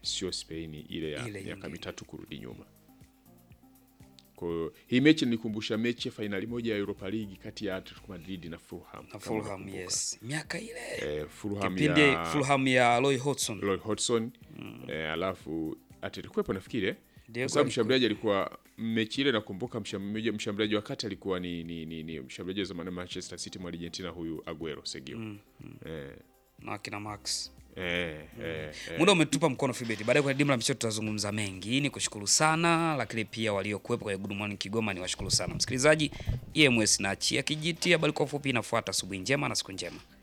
sio Spain ile ya Ile miaka nyingine. mitatu kurudi nyuma. Kwa hiyo hii mechi nilikumbusha mechi ya fainali moja ya Europa League kati ya Atletico Madrid na Fulham. na kama Fulham unakumbuka. yes miaka ile Eh, Fulham kipindi ya Fulham ya Roy Hodgson Roy Hodgson eh, alafu atilikuwepo nafikiri eh? Diego kwa sababu alikuwa- mshambuliaji alikuwa mechi ile nakumbuka mshambuliaji mshambuliaji wa kati alikuwa ni, ni, ni, ni mshambuliaji wa zamani wa Manchester City mwa Argentina huyu Aguero Sergio eh, na akina Max eh, eh, eh. muda umetupa mkono Fibeti. Baadaye kwenye dimla michezo tutazungumza mengi. Ni kushukuru sana, lakini pia waliokuwepo kwenye Good Morning Kigoma ni washukuru sana msikilizaji. EMS na achia kijiti, habari kwa ufupi inafuata. Asubuhi njema na siku njema.